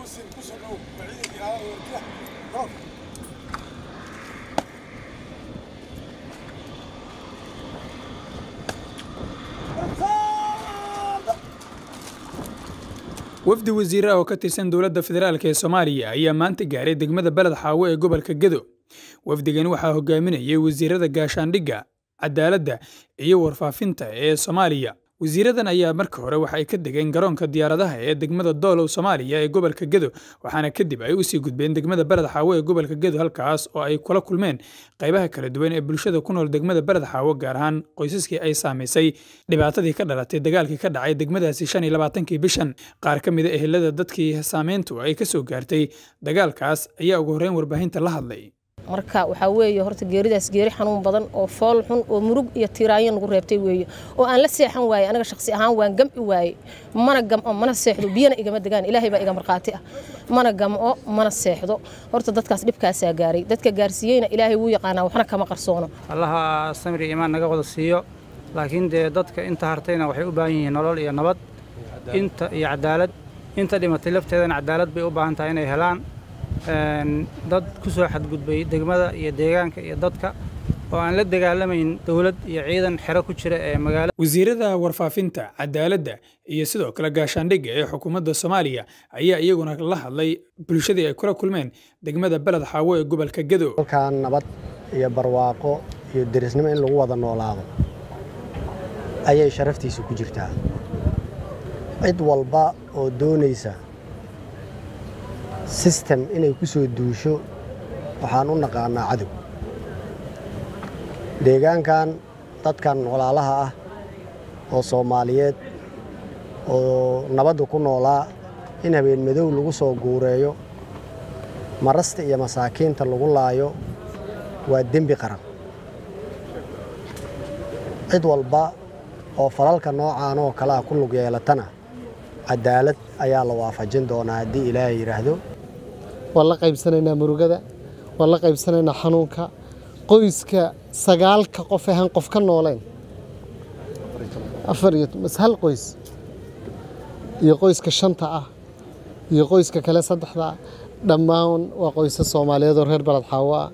wafdi wasiire ah oo ka tirsan dowladda federaalk ee soomaaliya ayaa maanta gaaray degmada beled xaawo ee gobolka gedo wafdigan waxaa hogaaminayay wasiirada gaashaandhigga cadaaladda iyo warfaafinta ee soomaaliya wasiiradan ayaa marka hore waxa ay ka degeen garoonka diyaaradaha ee degmada doolow soomaaliya ee gobolka gedo waxaana kadib ay usii gudbeen degmada beled xaawo ee gobolka gedo halkaas oo ay kula kulmeen qaybaha kala duwan ee bulshada ku nool degmada beled xaawo gaar ahaan qoysaskii ay saamaysay dhibaatadii ka dhalatay dagaalkii ka dhacay degmadaasi shan iyo labaatankii bishan qaar ka mida ehelada dadkii saameyntu ay ka soo gaartay dagaalkaas ayaa ugu horreyn warbaahinta la hadlay marka waxaa weeye horta geeridaas geeri xanuun badan oo fool xun oo murug iyo tiiraanyo nagu reebtay weeye oo aan la seexan waaye anaga shakhsi ahaan waan gam'i waaye mana gam'o mana seexdo biyana igama degaan ilaahay baa iga markhaati ah mana gam'o mana seexdo horta dadkaas dhibkaasaa gaaray dadka gaarsiiyeyna ilaahay wuu yaqaanaa waxna kama qarsoono allaha samri imaan naga wada siiyo laakiin dee dadka inta hartayna waxay u baahan yihiin nolol iyo nabad inta iyo cadaalad inta dhimatay lafteedana cadaalad bay u baahan tahay inay helaan dad ku soo xadgudbay degmada iyo deegaanka iyo dadka oo aan la dagaalamayn dowlad iyo ciidan xero ku jira ee magaalada wasiirada warfaafinta cadaaladda iyo sidoo kale gaashaandhigga ee xukuumadda soomaaliya ayaa iyaguna la hadlay bulshadii ay kula kulmeen degmada beled xaawo ee gobolka gedo halkaan nabad iyo barwaaqo iyo derisnimo in lagu wada noolaado ayay sharaftiisu ku jirtaa cid walba oo doonaysa sistem inay ku soo duusho waxaan u naqaanaa cadow deegaankan dadkan walaalaha ah oo soomaaliyeed oo nabadda ku noolaa in habeen madow lagu soo guureeyo marasta iyo masaakiinta lagu laayo waa dembi qaran cid walba oo falalka noocaan oo kale ah ku lug yeelatana cadaalad ayaa la waafajin doonaa haddii ilaahay yidhaahdo waan la qaybsanaynaa murugada waan la qaybsanaynaa xanuunka qoyska sagaalka qof ahaan qof ka nooleyn afar iyo mas hal qoys iyo qoyska shanta ah iyo qoyska kale saddexda ah dhammaan waa qoysa soomaaliyeed oo reer baled xaawo ah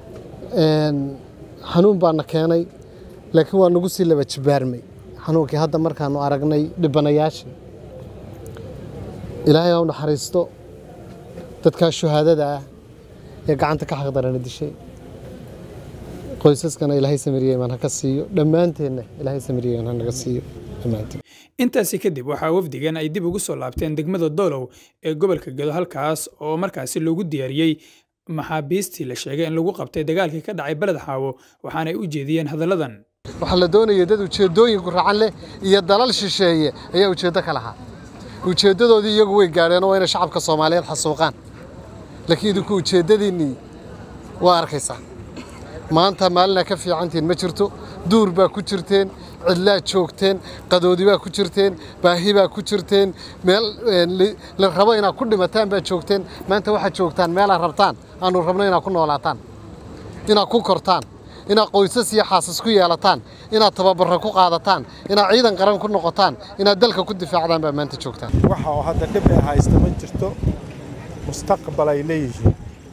xanuun baana keenay laakiin waa nagu sii laba jibaarmay xanuunkii hadda markaanu aragnay dhibanayaashii ilaahay ha u naxariisto dadkaa shuhaadada ah ee gacanta ka xaqdarana dishay qoysaskana ilaahay samiriyeyman ha ka siiyo dhammaanteenna ilaahay samiriyeyman ha naga siiyo dhammaanteen intaasi kadib waxaa wafdigan ay dib ugu soo laabteen degmada doolow ee gobolka gedo halkaas oo markaasi loogu diyaariyey maxaabiistii la sheegay in lagu qabtay dagaalkii ka dhacay beled xaawo waxaanay u jeediyeen hadalladan waxaa la doonaya dad ujeeddooyinku racan leh iyo dalal shisheeye ayaa ujeeddo ka lahaa ujeeddadoodii iyagu way gaadheen oo waa inay shacabka soomaaliyeed xasuuqaan laakiin idinku ujeeddadiinnii waa arkaysaa maanta maalinaa ka fiicantiin ma jirto duur baa ku jirteen cidlaad joogteen qadoodi baa ku jirteen baahi baa ku jirteen meel la rabo inaad ku dhimataan baad joogteen maanta waxaad joogtaan meelaad rabtaan aanu rabno inaad ku noolaataan inaad ku kortaan inaad qoysas iyo xaasas ku yeelataan inaad tababarra ku qaadataan inaad ciidan qaran ku noqotaan inaad dalka ku difaacdaan baa maanta joogtaan waxa oo hadda dhib ay haysta ma jirto mustaqbal ay leeyihiin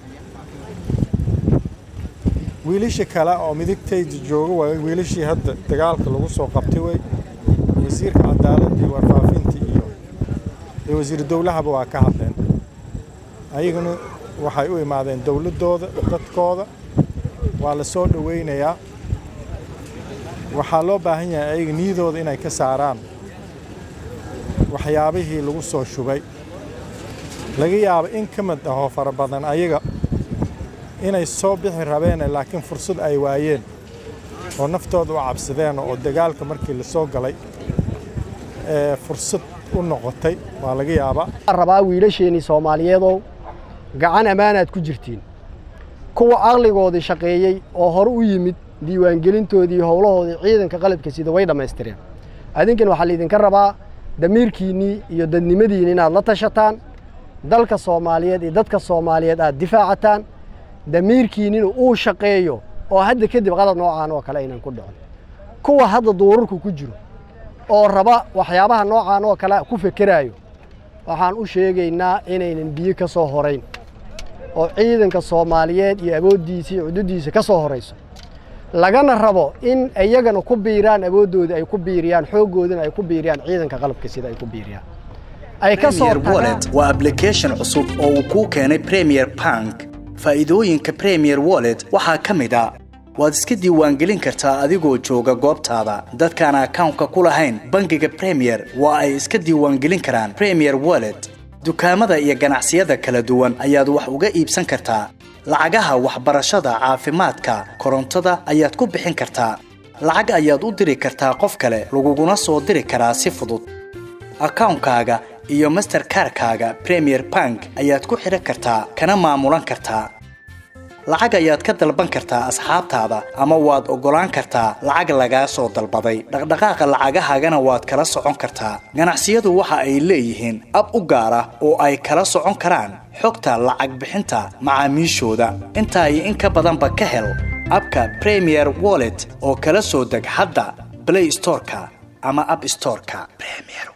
wiilashii kale oo midigtayda jooga waa wiilashii hadda dagaalka lagu soo qabtay wey wasiirka cadaaladda iyo warfaafinta iyo iyo wasiiru dowlahaba waa ka hadleen ayaguna waxay u imaadeen dowladdooda dadkooda waa la soo dhowaynayaa waxaa loo baahan yahay ayaga niyadooda inay ka saaraan waxyaabihii lagu soo shubay laga yaabo in ka mid ahoo fara badan ayaga inay soo bixi rabeen laakiin fursad ay waayeen oo naftooda u cabsadeen oo dagaalka markii la soo galay ee fursad u noqotay waa laga yaabaa rabaa wiilasheenii soomaaliyeedow gacan ammaanaad ku jirtiin kuwa caqligoodii shaqeeyey oo hore u yimid diiwaangelintoodii howlahoodii ciidanka qalabka sida way dhammaystireen adinkan waxaa laydinka rabaa damiirkiinnii iyo dadnimadiinni inaad la tashataan dalka soomaaliyeed iyo dadka soomaaliyeed aad difaacataan damiirkiinnina uu shaqeeyo oo hadda kadib qalad noocaan oo kale aynan ku dhicin kuwa hadda duurarku ku jiro oo raba waxyaabaha noocaan oo kale ku fekeraayo waxaan u sheegaynaa inaynan biyo ka soo horayn oo ciidanka soomaaliyeed iyo awooddiisa iyo cududdiisa ka soo horayso lagana rabo in iyagana ku biiraan awooddooda ay ku biiriyaan xooggoodana ay ku biiriyaan ciidanka qalabka sida ay ku biiriyaan ay ka soo Premier Wallet waa application cusub oo uu kuu keenay Premier Bank. Faa'iidooyinka Premier Wallet waxaa ka mid ah waad iska diiwaangelin kartaa adigoo jooga goobtaada. Dadkaan akawnka ku lahayn bangiga Premier waa ay iska diiwaangelin karaan Premier Wallet. Dukaamada iyo ganacsiyada kala duwan ayaad wax uga iibsan kartaa. Lacagaha waxbarashada, caafimaadka, korontada ayaad ku bixin kartaa. Lacag ayaad u diri kartaa qof kale, laguguna soo diri karaa si fudud. akawnkaaga iyo masterkarkaaga premier bank ayaad ku xidhan kartaa kana maamulan kartaa lacag ayaad ka dalban kartaa asxaabtaada ama waad oggolaan kartaa lacag lagaa soo dalbaday dhaqdhaqaaqa lacagahaagana waad kala socon kartaa ganacsiyadu waxa ay leeyihiin ab u gaar ah oo ay kala socon karaan xogta lacag bixinta macaamiishooda intaa iyo in ka badanba ka hel abka premier wallet oo kala soo deg hadda play storeka ama app storeka premier